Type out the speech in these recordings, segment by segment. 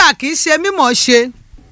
kódà kì í ṣe mímọ̀ ṣe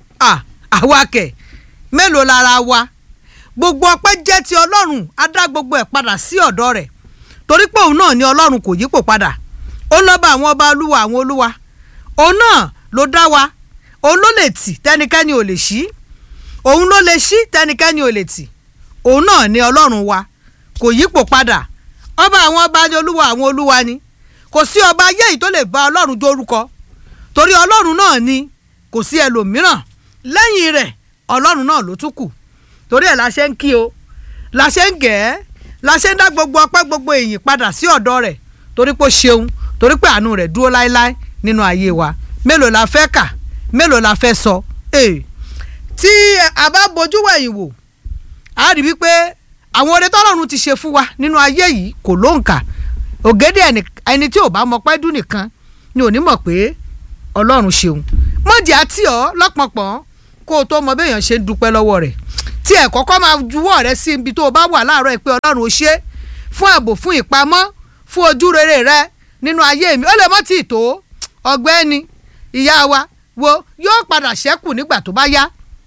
àwa kẹ̀ mélòó lára wa gbogbo ọpẹ́ jẹ́ ti ọlọ́run á dá gbogbo ẹ̀ padà sí ọ̀dọ̀ rẹ̀ torí pé òun náà ni ọlọ́run kò yípo padà ó lọ́ba àwọn ọba olúwa àwọn olúwa òun náà ló dá wa òun ló lè tì tẹnikẹ́ni ò lè ṣí òun ló lè ṣí tẹnikẹ́ni ò lè tì òun náà ni ọlọ́run wa kò yípo padà ọba àwọn ọba ni olúwa àwọn olúwa ni kò sí ọba ayé yìí tó lè bá ọlọ́run dórúkọ torí ọlọ́run náà ni kò sí ẹlòmíràn lẹ́yìn rẹ̀ ọlọ́run náà ló tún kù torí ẹ̀ la ṣe ń kí o la ṣe ń gẹ̀ ẹ́ la ṣe ń dá gbogbo ọpẹ́ gbogbo èyìn padà sí ọ̀dọ̀ rẹ̀ torí pé ó ṣeun torí pé àánú rẹ̀ dúró láéláé nínú ayé wa mélòó la fẹ́ kà mélòó la fẹ́ sọ ee tí a bá bojú wẹ̀yìn wò a rí wípé àwọn oore tọ́lọ́run ti ṣe fún wa nínú ayé yìí kò lóǹkà ògèdè ẹni tí ò bá mọ pẹ́ dún nìkan ni ò ní mọ̀ pé ọlọ́run ṣeun mọ̀jì àti ọ́ lọ́pọ̀pọ̀ kó o tó mọ béèyàn ṣe ń dúpẹ́ lọ́wọ́ rẹ̀ tí ẹ̀ kọ́kọ́ máa juwọ́ rẹ sí ibi tó o bá wà láàárọ̀ pé ọlọ́run ó ṣe fún ààbò fún ìpamọ́ fún ojú rere rẹ nínú ayé mi ó lè mọ́ tí ì tó ọgbẹ́ni ìyá wa wo yóò padà ṣẹ́kù nígbà tó bá yá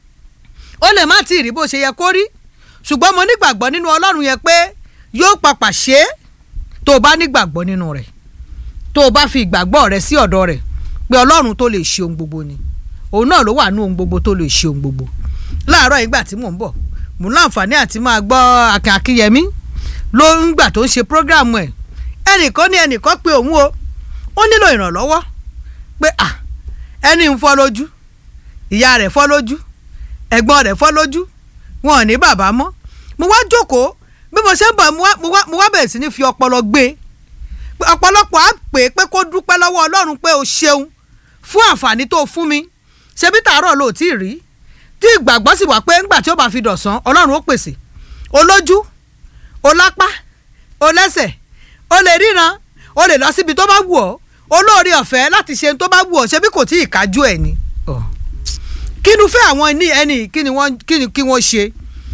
ó lè má tí ì rí bó ṣe yẹ kó rí ṣùgbọ́n mo nígbàgbọ́ nínú ọlọ́run yẹn pé yóò papà ṣe é tó o bá nígbàgbọ́ nínú rẹ̀ tó o bá fi ìgbàgbọ́ rẹ sí ọ̀dọ̀ rẹ̀ pé ọlọ́run tó lè ṣe ohun gbogbo ni òun náà ló wà ní ohun gbogbo tó lè ṣe ohun gbogbo láàárọ̀ ìgbà tí mò ń bọ̀ mò ń láǹfààní àti máa gbọ́ Akin Akínyẹmí ló ń gbà tó ń ṣe prógráàmù ẹ̀ ẹnìkan ní ẹnìkan pé òun o ó nílò ìrànlọ́wọ́ pé à ẹni ń fọ́ lójú ìyá rẹ̀ fọ́ lójú ẹ̀gbọ́n rẹ̀ fọ́ lójú wọn ò ní bàbá mọ́ mo wá jókòó bí mo ṣe ń bọ̀ mo wá bẹ̀rẹ̀ sí ní fi ọpọlọ gbé ọ̀pọ̀lọpọ̀ á pè é pé kó dúpẹ́ lọ́wọ́ Ọlọ́run pé o ṣeun fún àǹfààní tó fún mi ṣebí tàárọ̀ ló tí ì rí tí ìgbàgbọ́ sì wà pé ńgbà tí ó bá fi dọ̀sán ọlọ́run ó pèsè olójú olápá olẹ́sẹ̀ o lè ríran o lè lọ síbi tó bá wù ọ́ olóore ọ̀fẹ́ láti ṣe tó bá wù ọ́ ṣebí kò tí ì kájú ẹ̀ ni. kí ni fẹ́ àwọn ní ẹni kí ni wọ́n kí ni kí wọ́n ṣe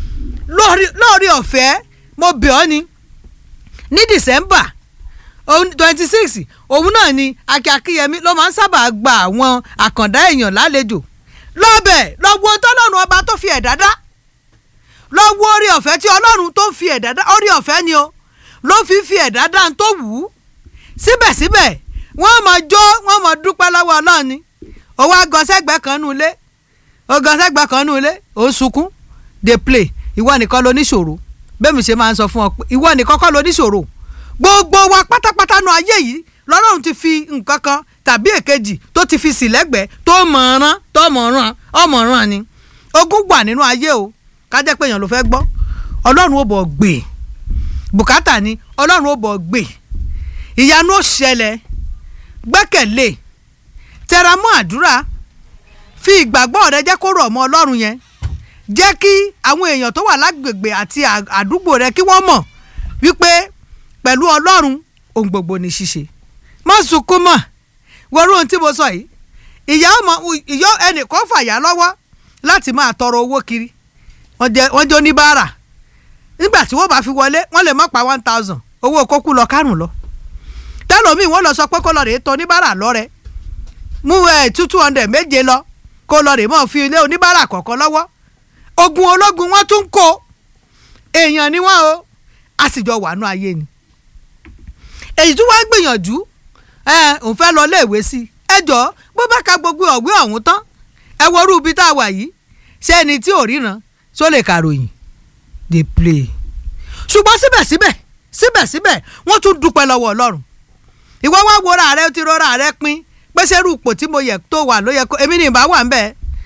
lóore ọ̀fẹ́ mo bẹ̀ ọ́ ni ní December twenty six òun náà ni Akin Akínyẹmí ló máa ń sábà gba àwọn àkàndá èèyàn lálejò lọ́bẹ̀ lọ́wọ́ tọ́lọ́run ọba tó fi ẹ̀dá dá lọ́wọ́ orí ọ̀fẹ́ tí ọlọ́run tó fi ẹ̀dá dá orí ọ̀fẹ́ ni o ló fi fi ẹ̀dá dá tó wù ú síbẹ̀síbẹ̀ wọ́n mọ̀ jó wọ́n mọ̀ dúpẹ́ lọ́wọ́ ọlọ́run ni òwò agọ́sẹ́gbẹ́ kan nù ilé ogọ́sẹ́gbẹ́ kan nù ilé ò ń sunkún dey play ìwọ nìkan ló níṣòro bẹ́ẹ̀ mi ṣe máa ń sọ fún ọ pé ìwọ nìkan kọ́ ló níṣòro gbogbo wa pátápátá nu ayé yìí lọ́lọ́run ti fi nǹkan kan tàbí èkejì tó ti fi sílẹ̀gbẹ́ tó mọ̀ọ́rán tó mọ̀ọ́rán ọmọọ̀rán ni ogún wà nínú ayé o kájẹ́ pé èèyàn ló fẹ́ gbọ́ ọlọ́run ó bọ̀ gbè bùkátà ni ọlọ́run ó bọ̀ gbè ìyanu ó ṣẹlẹ̀ gbẹ́kẹ̀lé tẹra mọ́ àdúrà fi ìgbàgbọ́ rẹ jẹ́ kó rọ̀ mọ́ ọlọ́run yẹn jẹ́ kí àwọn èèyàn tó wà lágbègbè àti àdúgbò rẹ kí wọ́n mọ̀ wípé pẹ̀lú ọlọ́run ohun gbogbo ní ṣíṣe má sunkún mọ́ wọ́rú ohun tí mo sọ yìí ìyá ọmọ ìyá ẹnìkan fàyà lọ́wọ́ láti máa tọrọ owó kiri wọ́n jẹ́ oníbàárà nígbà tí wọ́n bá fi wọlé wọ́n lè má pa one thousand owó kókú lọ kárùn lọ tẹ́lọ̀mí wọ́n lọ sọ pé kó lọ rèé tọ oníbàárà lọ́rẹ́ mú ẹ̀ two two hundred méje lọ kó lọ rèé mọ́ fi ilé oníbàárà kọ̀ọ̀kan lọ́wọ́ ogun ológun wọ́n tún kó èèyàn ni wọ́n o a sì jọ wà nú ayé ni èyí tí wọ́n gbìyànjú ẹ òun fẹ́ lọ léèwé sí ẹ jọ bó bá ka gbogbo ọ̀gbẹ́ ọ̀hún tán ẹ wọrú ibi tá a wà yìí ṣé ẹni tí ò ríran tó lè kàròyìn dey play ṣùgbọ́n síbẹ̀síbẹ̀ síbẹ̀síbẹ̀ wọ́n tún dúpẹ́ lọ́wọ́ ọlọ́run ìwọ wá wọra rẹ ti rọra rẹ pín pé sẹ́rù ipò tí mo yẹ tó wà ló yẹ kó èmi ní ìbá wà ń bẹ̀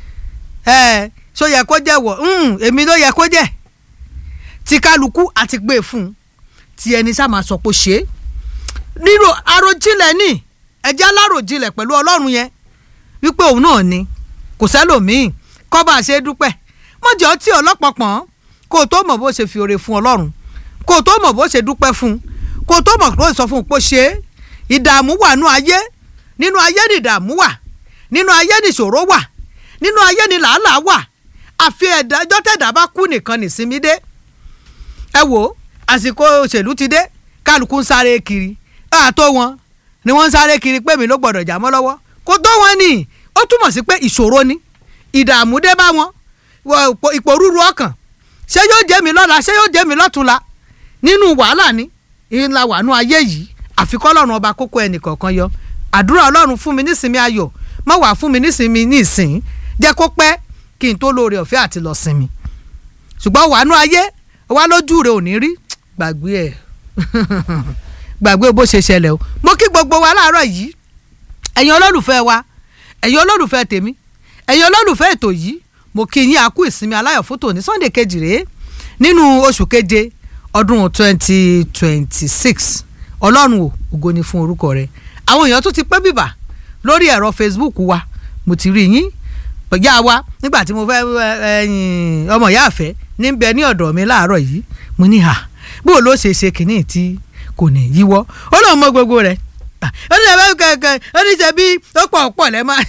ẹ so yẹ kó jẹ́ wọ̀ èmi ló yẹ kó jẹ́ ti kálukú àti gbé fún un ti ẹni sá máa sọ pé ṣe é nírò àròjinlẹ̀ ní ẹ̀jẹ̀ aláròjinlẹ̀ pẹ̀lú ọlọ́run yẹn wípé òun náà ni kò sẹ́lòmíì kọ́ bá a ṣe dúpẹ́ mọ̀jọ́ tí ọlọ́pọ̀pọ̀n kó o tó mọ̀ bó ṣe fi oore fún ọlọ́run kó o tó mọ̀ bó ṣe dúpẹ́ fún kó o tó mọ̀ bó ṣe sọ fún un pé ṣe é ìdààmú wà nú ayé nínú ayé ni ìdààmú wà nínú ayé ni ìṣòro wà nínú ayé ni làálàá wà àfi ẹ̀dájọ́ tẹ̀dá bá kú nìkan nìsinmi dé ẹ wò àsìkò òṣèlú ti dé kálukú ń sáré kiri àtó wọn ni wọ́n ń sáré kiri pé mi ló gbọ́dọ̀ jà mọ́ lọ́wọ́ kó tó wọn ni ó túmọ̀ sí pé ìṣòro ni ìdààmú dé bá wọn ìpòrúru ọkàn ṣé yóò jẹ́ mi lọ́la ṣé yóò jẹ́ mi lọ́túnla nínú wàhálà ni ìlà wàánú ayé yìí àfikọ́ ọlọ́run ọba kókó ẹnì kọ̀ọ̀kan yọ àdúrà ọlọ́run fún mi nísinmi ayọ̀ má wàá fún mi nísinmi ní ìsìn jẹ́ kó pẹ́ kí n tó lóore ọ̀fẹ́ àti lọ sinmi ṣùgbọ́n wàánú ayé wá lójú rẹ̀ ò ní rí gbàgbé ẹ̀ gbàgbé bó ṣe ṣẹlẹ̀ o mo kí gbogbo wa láàárọ̀ yìí ẹ̀yin olólùfẹ́ wa ẹ̀yin olólùfẹ́ tèmi ẹ̀yin olólùfẹ́ ètò yìí mo kí yín àkú ìsinmi aláyọ̀ fún tòní sunday kejì rèé nínú oṣù keje ọdún twenty twenty six ọlọ́run ò ògo ni fún orúkọ rẹ̀ àwọn èèyàn tún ti pẹ́ bìbà lórí ẹ̀rọ facebook wa mo ti rí yín pẹ̀já wa nígbà tí mo fẹ́ ẹ̀yìn ọmọ ìyá àfẹ́ níbẹ̀ ní ọ̀dọ̀ mi láàárọ̀ yìí mo ní hà bó ló ṣe ṣe kìíní tí kò ní yíwọ́ ó lóun mọ gbogbo rẹ̀ ó ní ẹ̀bẹ̀ kẹ̀kẹ́ ó ní ṣe bí ó pọ̀ pọ̀ lẹ́ máa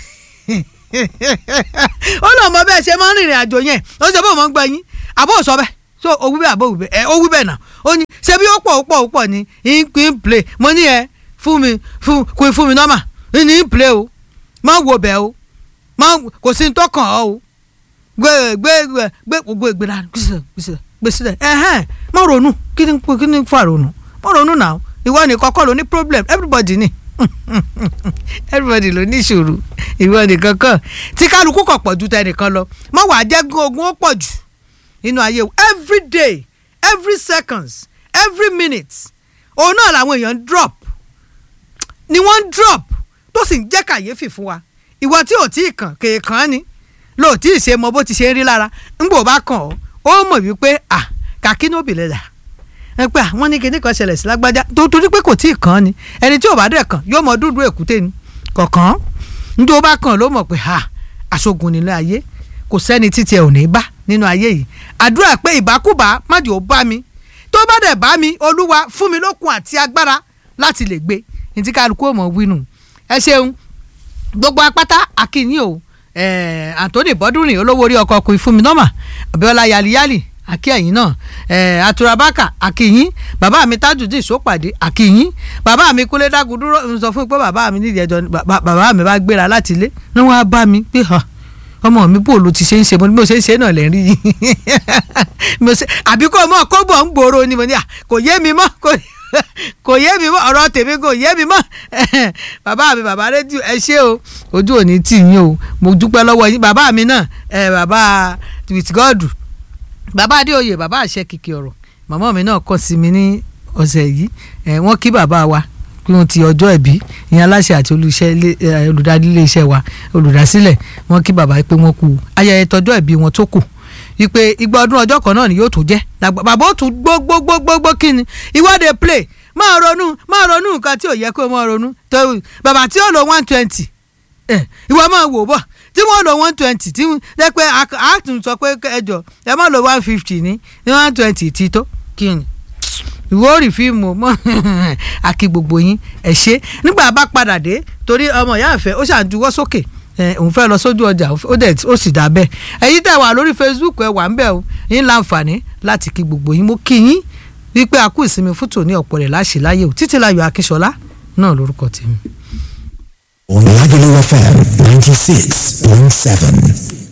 ó lóun mọ bẹ́ẹ̀ ṣe máa ń rìnrìn àjò yẹn ó ṣe bó mọ̀ ń gbọ́ yín àbó sọ bẹ́ẹ̀ so owó bẹ́ẹ̀ àbó wíbẹ̀ ẹ ó wí bẹ́ẹ̀ náà ó ní ṣe bí ó pọ̀ ó pọ̀ ó pọ̀ ní in play mo ní ẹ fún mi fún kún fún mi nọ́mà ní in play o má wo bẹ́ẹ̀ o má kò sí ní tó kàn ọ́ o gbé gbé gbé gbogbo ìgbéra gbèsè gbèsè gbèsè dẹ ẹhẹn má ronú kí ni kí ni fà ronú má ronú náà ìwọ nìkan kọ́ ló ní problem everybody ni everybody ló ní ìṣòro ìwọ nìkan kọ́ tí kálukú kọ̀ pọ̀ ju tẹnìkan lọ má wàá jẹ́ ogun ó pọ̀ jù nínú ayé o every day every seconds every minute òun náà làwọn èèyàn drop ni wọ́n drop tó sì ń jẹ́ kàyéfì fún wa ìwọ tí ò tí ì kàn kéèkàn ni lóòtí ìṣe mọ bó ti ṣe ń rí lára ńgbò bá kàn ọ́ ó mọ̀ wípé à kàkí ní òbílẹ̀ dà ẹ pé àwọn ní kíní kan ṣẹlẹ̀ sí lágbájá tó torí pé kò tí ì kàn án ni ẹni tí ò bá dẹ̀ kàn yóò mọ dúdú èkúté ni kọ̀ọ̀kan ní tó bá kàn ló mọ̀ pé à aṣogun nílé ayé kò sẹ́ni títí ẹ̀ ò ní bá nínú ayé yìí àdúrà pé ìbákúbá má jò bá mi tó bá dẹ̀ bá mi olúwa fún mi lókun àti agbára láti lè gbé ní tí kálukú ò mọ̀ wínú ẹ ṣeun gbogbo apáta akínyìn o Eh, Anthony bọ́dúnrin olówó orí ọkọ̀ ọkùnrin fún mi nọ́mà Abíọ́lá yaliyali akíyẹ̀yìn náà eh, aturabaka akíyìn bàbá mi tajudeen sópàdé akíyìn bàbá mi kúlẹ̀ dágúdúró ń sọ fún mi pé bàbá mi nídìí ẹjọ́ bàbá mi bá gbéra láti ilé ní wọ́n á bá mi pé hàn ọmọ mi bò ló ti ṣe ń ṣe mo ní bí mo ṣe ń ṣe náà lẹ́ rí yìí àbí kò mọ̀ kó bọ̀ ń gbòòrò ni mo ní à kò yé mi mọ́ kò kò yé mi mọ́ ọ̀rọ̀ tèmi kò yé mi mọ́ bàbá mi bàbá rédíò ẹ ṣé o ojú òní tì yín o mo dúpẹ́ lọ́wọ́ yín bàbá mi náà ẹ bàbá with God bàbá adéoyè bàbá àṣẹ kìkì ọ̀rọ̀ màmá mi náà kàn sí mi ní ọ̀sẹ̀ yìí ẹ wọ́n kí bàbá wa pé wọ́n ti ọjọ́ ẹ̀bí ìyẹn aláṣẹ àti olùdarí ilé iṣẹ́ wa olùdásílẹ̀ wọ́n kí bàbá pé wọ́n kú ayẹyẹ tọjọ́ ẹ̀bí wọn tó kù wípé igba ọdún ọjọ́ kan náà ni yóò tó jẹ́ bàbá ó tún gbogbogbogbogbò kí ni ìwọ́de play máa ronú máa ronú nǹkan tí ò yẹ kó máa ronú tó bàbá tí ó lo one twenty ìwọ máa wò bọ̀ tí wọ́n lo one twenty tí wọ́n pé a tún sọ pé ẹjọ́ ẹ má lo one fifty ní ní one twenty ti tó kí ni ìwọ rí fíìmù mọ́ àkí gbogbo yín ẹ ṣe nígbà bá padà dé torí ọmọ ìyá àfẹ́ ó ṣàǹdúwọ́ sókè òun fẹ́ lọ sójú ọjà ó dẹ̀ ó sì dà bẹ́ẹ̀ ẹ̀yin tẹ̀ wà lórí Facebook ẹ wà ń bẹ̀ o yín láǹfààní láti kí gbogbo yín mo kí yín wípé a kú ìsinmi fútó ní ọ̀pọ̀ rẹ̀ láṣẹ láyé o títí láyọ̀ akínṣọlá náà lórúkọ tèmi. Lagelu FM ninety six point seven.